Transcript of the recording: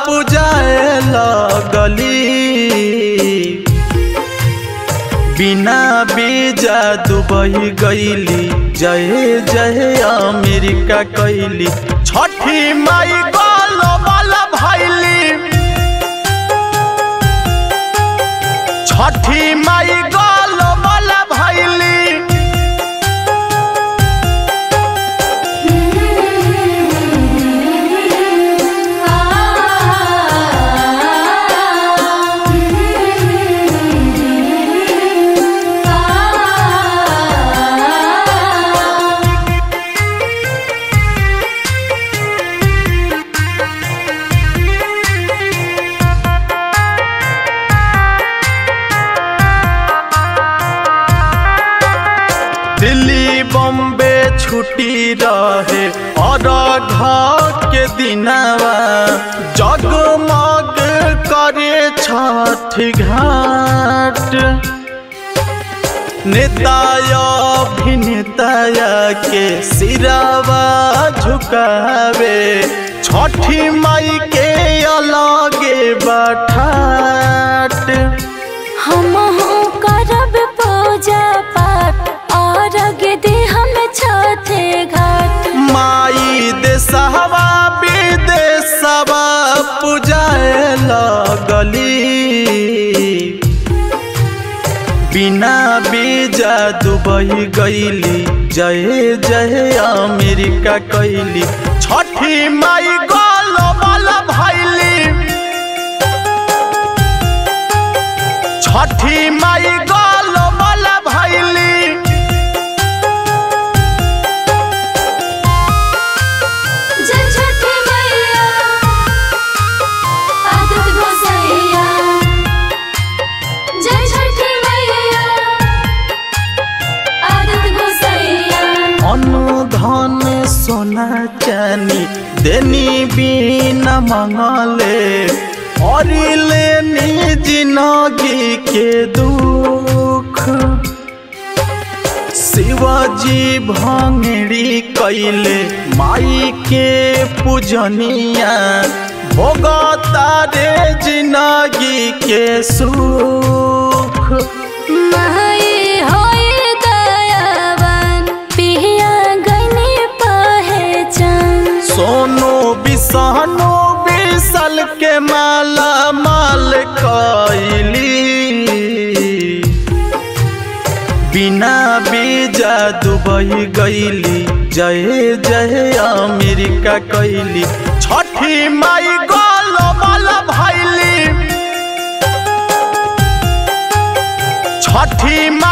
पूजाए लगली बिना बीजा दुबई गईली जय जय अमेरिका कैली छठी माई गोलो वाला भैली छठी माई गोलो वाला भैली दिल्ली बॉम्बे छुट्टी रहे और घर के दिनवा जगमग करे छठ घाट नेताया अभिनेताया के सिरावा झुकावे छठी माई के अलगे बठाट हम करब पूजा पाठ और दे हम छठे घाट माई देशवा विदेशवा पूजाए लगली बिना बीजा दुबई गईली जय जय अमेरिका कैली छठी माई गोलो वाला भैली छठी माई गोलो वाला भैली जय छठी मैया आदित गोसैया जय छठी मैया आदित गोसैया अनुधन सोना चानी देनी बिना मंगले और लेनी जिंदगी के दुख शिवाजी भंगड़ी कैले माई के पूजनिया भोगता रे जिंदगी के सुख माई होए दयावान पिया गनी पहचान सोनो बिसहनो बिसल के माला माल कैली बिना बीजा दुबई गईली जय जय अमेरिका कैली छठी माई गोलो वाला भैली छठी माई